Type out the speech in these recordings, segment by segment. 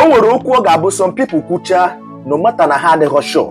o nwere okwu ọ ga-abụ some people kwuchaa no mata na ha adịghị sure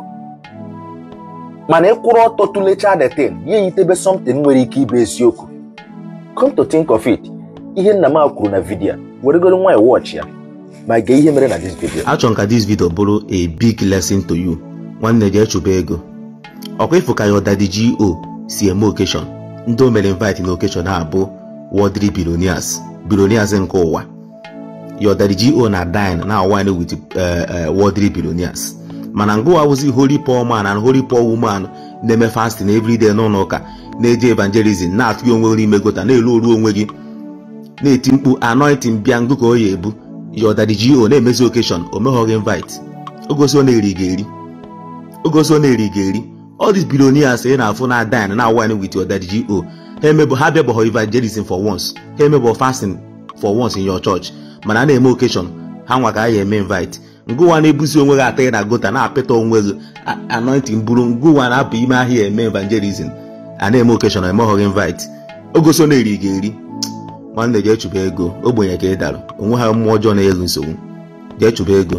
mana ịkwụrụ ọtọ tụlechaa the thing ya eyitebe something nwere ike ịbụ eziokwu come to think of it ihe nna m a kwuru na vidiyo weregoro nwa watch ya ma gee ihe mere na this video achọrọ m ka this video bụrụ a big lesson to you nwanne jee chụba ego ọkwa ịfụ ka ya ọdadi go si eme occasion ndị o mere invite na occasion a bụ wodri billionaires billionaires nke ụwa ya ọdadi go na dine na wine with uh, wodri billionaires mana ngụwa awụzi holy poor man and holy poor woman na-eme fasting everyday n'ụlọ ụka na-eje evangelism na-atụ gị onwe n'ime gota na-elu oru onwe gị na-eti mkpu anointing bịa ngụ ka o ya ebu ya ọdadi go na-emezi occasion o meghọghị invite ogosi ọ na-eri ga-eri ogosi ọ na-eri ga-eri all these billionaires ị na-afụ na dine na wine with your daddy go ha emebụ ha bịabọghọ evangelism for once ha emebọ fasting for once in your church mana a na-eme occasion ha nwa ka a ya eme invite ngụwa na-ebuzi onwe gị atịghị na gota na-apịta onwe gị anointing bụrụ ngụwa na-apụ ime ahịa eme evangelism a na-eme occasion emeghọghị invite ogosi ọ na-eri ga-eri nwanne jee chụba ego ogbenye ka ị dara onwe ha mmụọ ọjọọ na-elu nsogbu jee chụba ego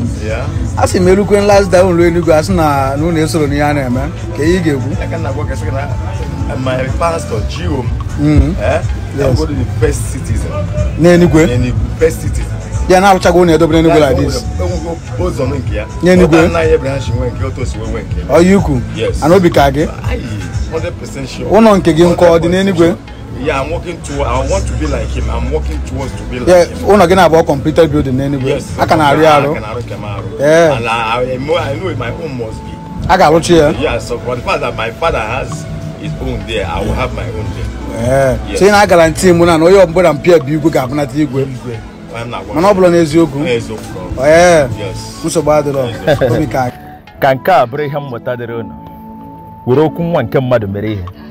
a sị m erukwe last down ruo enugwu asị na na unu esoro n'ihe a na-eme ka ihe ị ga-ekwu I can go get my pastor Gio. Mhm. Eh? Yes. I'm going to the best citizen. n'enugwe Any best citizen. ya na-arụchago unu edobe n'enugwe like this Both on nke ya. N'Enugu? Ọba nna ya Abraham shi nwe nke otu si nwe nke. ọya ukwu Yes. ana obi ka gị Aye, 100% sure. ụlọ nke gị nkọ ọ dị 100% n'enugwe sure. Yeah, I'm working to. I want to be like him. I'm working towards to be like ya him. ụlọ gị na-abụ completed building n'enugwe Yes. a ka na-arị arụ I can arụ ka m arụ. Yeah. And I, I, know, I know my own must be. a ga-arụchi ya Yeah, so for the fact that my father has his own there, I will have my own there. ee Yes. so ị na-agaranti mụ na na onye ọbụla mpịa bụ igwe ga-abụnata igwe Igwe. I'm not mana ọ bụla n'eziokwu Eziokwu. ee Yes. nsogbu adịrọ obi ka gị ka nke a bụrụ ihe mmụta dịrị unu were okwu nwa nke mmadụ mere ihe